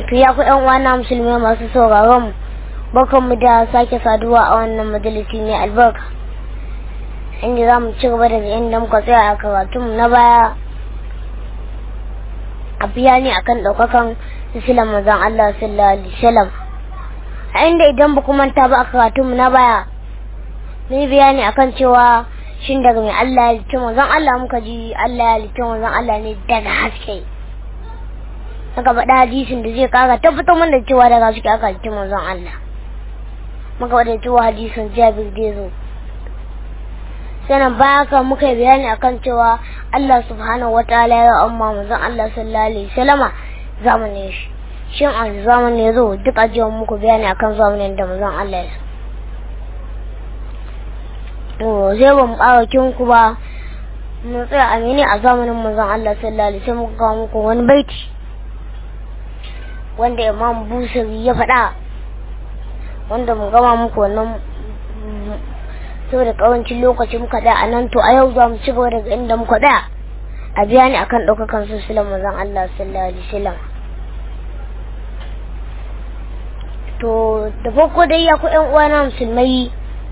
to ya ku yan uwana musulmai masu sauraron mu barkan mu da sake saduwa a wannan majalisi mai albarka inda za mu ci gaba daga inda muka tsaya a karatun na baya a biya ne akan ɗaukakan islam manzon Allah sallallahu alaihi wasallam a inda idan ba manta ba a karatun na baya mun bayani akan cewa shin daga mai Allah ya halicci manzon Allah muka ji Allah ya halicci manzon Allah ne daga haske muka faɗa hadisin da zai kara tabbatar mana da cewa daga haske aka halicci manzon Allah muka faɗa cewa hadisin Jabir da zo sannan baya ka muka yi bayani akan cewa Allah subhanahu wataala ya amma manzon Allah sallallahu alaihi wasallama zamanin shi shin a zamanin ya zo duk ajiyar muku bayani akan zamanin da manzon Allah ya to zai ba mu ƙara ku ba mun tsaya a mene a zamanin manzon Allah sallallahu alaihi wasallam muka muku wani baiti wanda Imam Busiri ya faɗa wanda mu gama muku wannan saboda kawancin lokaci muka da anan to a yau za mu ci gaba daga inda muka da a biya ni akan ɗaukakan sosilan manzon Allah sallallahu alaihi wasallam to da farko dai ya ku ƴan uwana musulmai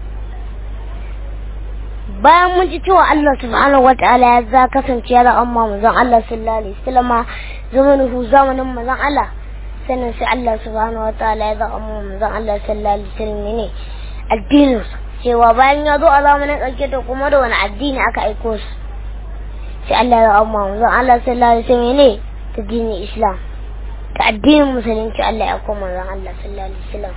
bayan mun ji cewa Allah subhanahu wataala ya za kasance ya amma manzon Allah sallallahu alaihi wasallam zamanin zamanin manzon Allah sannan sai Allah subhanahu wataala ya za amma manzon Allah sallallahu alaihi wasallam ne addinin cewa bayan ya zo a zamanin ƙarshe to kuma da wani addini aka aiko su sai Allah ya amma manzon Allah sallallahu alaihi wasallam ne ta dinin Islam ta addinin musulunci Allah ya koma manzon Allah sallallahu alaihi wasallam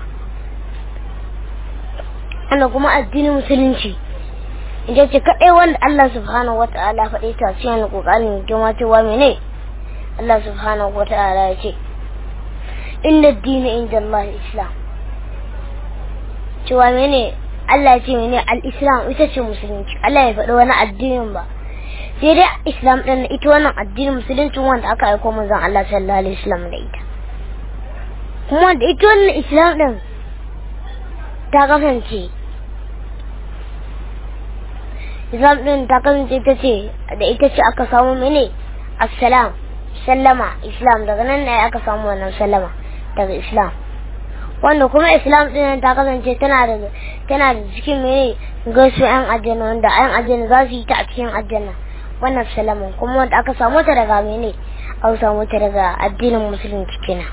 ana kuma addinin musulunci ita ce kaɗai wanda Allah subhanahu wa ta'ala faɗi ta cikin ƙoƙarin girma cewa mene Allah subhanahu wa ta'ala ya ce inda dini inda Allah islam cewa mene Allah ya ce mene al-islam ita ce musulunci Allah ya faɗi wani addinin ba sai dai islam ɗin ita wannan addinin musulunci wanda aka aiko manzon Allah sallallahu alaihi wasallam da ita kuma da ita wannan islam ɗin ta kasance islam din ta kasance ita ce da ita ce aka samu mene assalam sallama islam daga nan ne aka samu wannan sallama daga islam wanda kuma islam din ta kasance tana da tana da cikin mene gaisu yan aljanna wanda yan aljanna za su yi ta a cikin aljanna wannan sallama kuma wanda aka samu ta daga mene aka samu ta daga addinin musulunci kenan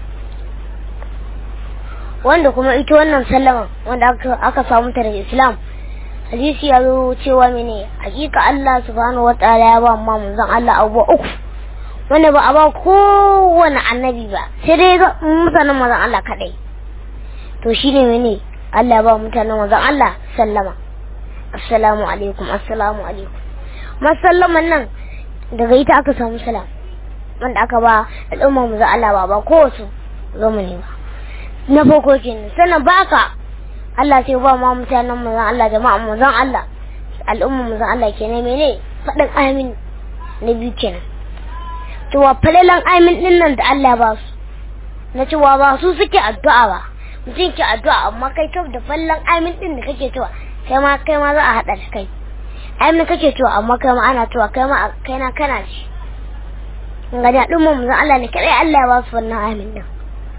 wanda kuma ita wannan sallama wanda aka samu ta daga islam hadisi ya zo cewa mene hakika Allah subhanahu wataala ya ba mu manzon Allah abubuwa uku wanda ba a ba kowane annabi ba sai dai ga mutanen manzon Allah kadai to shine mene Allah ba mutanen manzon Allah sallama assalamu alaikum assalamu alaikum masallaman nan daga ita aka samu salam wanda aka ba al'umma manzon Allah ba ba kowace zamani ba na farko kenan sannan baka Allah sai ba ma mutanen manzon Allah jama'a manzon Allah al'umma manzon Allah kenan mene fadin amin na biyu kenan cewa falalan amin din nan da Allah ba su na cewa ba su suke addu'a ba mutum ke addu'a amma kai kaf da fallan amin din da kake cewa kai ma kai ma za a hada da kai amin kake cewa amma kai ma ana cewa kai ma kai na kana shi ga da al'umma manzon Allah ne kai Allah ya ba su wannan amin din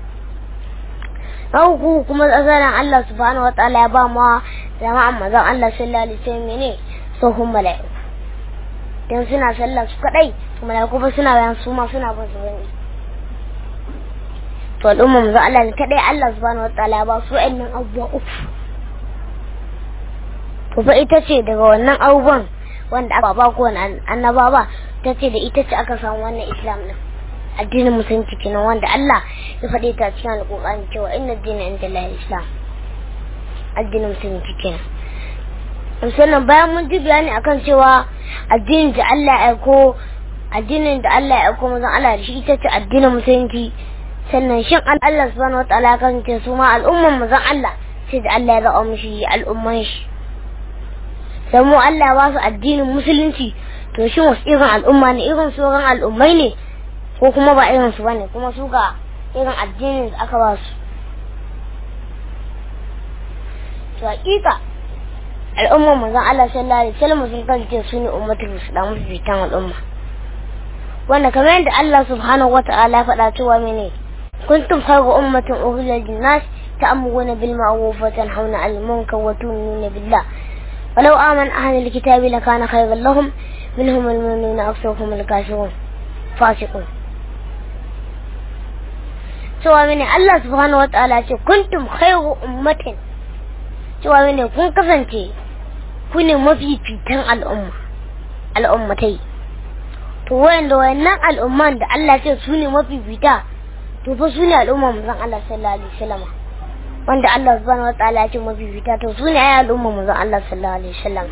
uku kuma tsazaran Allah subhanahu wa ta'ala ya ba ma jama'an mazan Allah sallallahu alaihi wasallam ne tsohon mala'iku dan suna sallah su kadai mala'iku ba suna bayan su ma suna bin su bane to al'umma mazan Allah ne kadai Allah subhanahu wa ta'ala ya ba su wa'annan abubuwa uku to fa ita ce daga wannan abubuwan wanda aka ba ko annaba ba ta ce da ita ce aka samu wannan islam din addinin musulunci kenan wanda Allah ya faɗe ta cikin alƙur'ani cewa inna dina inda Allah islam addinin musulunci kenan sannan bayan mun ji bayani akan cewa addinin da Allah ya aiko addinin da Allah ya aiko mazan Allah da shi ita ce addinin musulunci sannan shin Allah subhanahu wataala ya kasance su ma al'umman mazan Allah sai da Allah ya zaɓa mishi al'umman shi sai mu Allah ba su addinin musulunci to shin wasu irin al'umma ne irin sauran al'ummai ne ko kuma ba irin su bane kuma su ga irin addinin da aka ba su to hakika al'ummar manzon Allah sallallahu alaihi wasallam sun kasance su ne ummatul islam fitan al'umma wanda kamar yadda Allah subhanahu wata'ala faɗa cewa mene kuntum khayra ummatin ukhrijat lin-nas ta'muruna bil ma'ruf wa tanhauna 'anil munkar wa tu'minuna billah ولو آمن أهل الكتاب لكان خيرا لهم منهم المؤمنون أكثرهم الكافرون فاسقون cewa mene Allah subhanahu wataala ce kuntum khairu ummatin cewa mene kun kasance ku ne mafifitan al'umma al'ummatai to wayanda wayannan al'umman da Allah ce su ne mafifita to fa su ne al'umma manzon Allah sallallahu alaihi wasallam wanda Allah subhanahu wataala ya ce mafifita to su ne ai al'umma manzon Allah sallallahu alaihi wasallam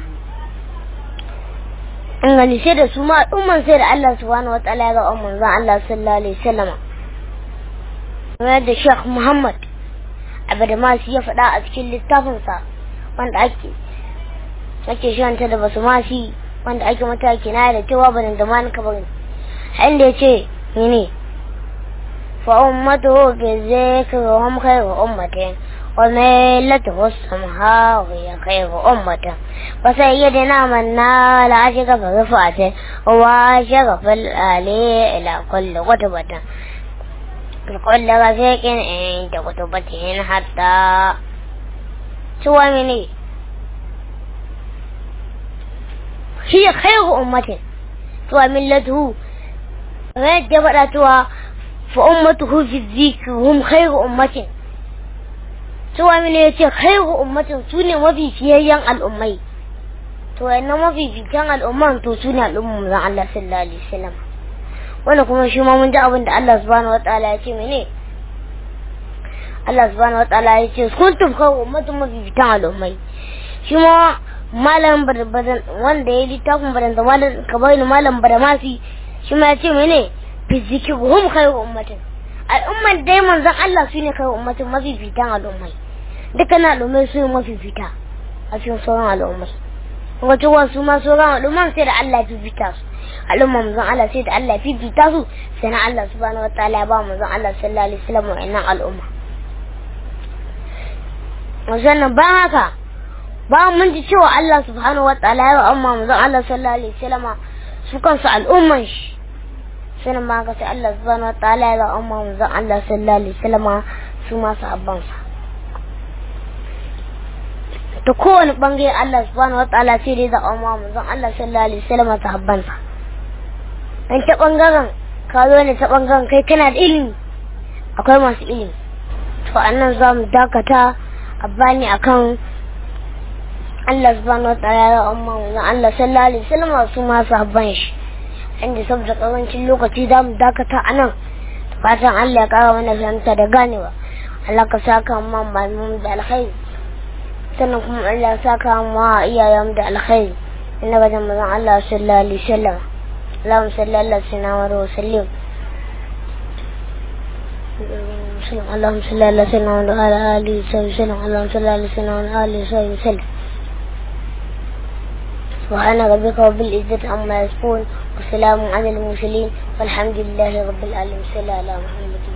in gani sai da su ma al'umman sai da Allah subhanahu wataala ya ga manzon Allah sallallahu alaihi wasallam kamar da Sheikh Muhammad Abadamasi ya faɗa a cikin littafinsa wanda ake ake shanta da basu masi wanda ake mata kina da cewa banin da man ka bari inda yace ne fa ummatuhu bi zikri wa hum khayru ummatin wa millatuhu samha wa hiya khayru ummatin wa sayyidina man nala ashika fa rafa'at wa shaka fil ali ila kulli qutbatin كل رفيق عند كتبتهن حتى سوى مني هي خير أمة سوى ملته غير جبرتها فأمته في الذكر هم خير أمة سوى من يتي خير أمة سوني ما في فيها الأمي to yana mafi fitan al'umman to su ne al'umman Allah sallallahu alaihi wasallam wanda kuma shi ma mun ji abin da Allah subhanahu wataala ya ce mene Allah subhanahu wataala ya ce kuntum kawo ummatun mafifitan al'ummai shi ma malam badan wanda ya littafin badan da malam kabarin malam badamasi shi ma ya ce mene fiziki hum khairu ummatin al'umman dai manzon Allah su ne khairu ummatin mafifitan al'ummai dukkan al'ummai su ne mafifita a cikin sauran al'ummai kuma cewa su ma sauran al'umman sai da Allah ya fifita su al'umma manzon Allah sai da Allah fifita su sai na Allah subhanahu wataala ya ba manzon Allah sallallahu alaihi wasallam wa'annan al'umma wannan ba haka ba mun ji cewa Allah subhanahu wataala ya ba amma manzon Allah sallallahu alaihi wasallam su kansu al'umman shi sai ma haka sai Allah subhanahu wataala ya ba amma manzon Allah sallallahu alaihi wasallam su ma sahabban sa ta kowane bangare Allah subhanahu wataala sai dai da amma manzon Allah sallallahu alaihi wasallam sahabban sa an ta ɓangaren ka zo ne ta ɓangaren kai kana da ilimi akwai masu ilimi to annan za mu dakata a bani akan Allah subhanahu wa ta'ala ya amma mu Allah sallallahu alaihi wasallam su ma sahabban shi inda saboda karancin lokaci za mu dakata anan fatan Allah ya kara mana fahimta da ganewa Allah ka saka mu malamin da alkhairi sannan kuma Allah ya saka mu iyayen da alkhairi inna ga manzon Allah sallallahu alaihi wasallam اللهم صل على سيدنا محمد وسلم اللهم صل على سيدنا محمد وعلى اله وصحبه وسلم اللهم صل على سيدنا محمد وعلى اله وصحبه وسلم سبحان ربك رب العزة عما يصفون وسلام على المرسلين والحمد لله رب العالمين صلى على محمد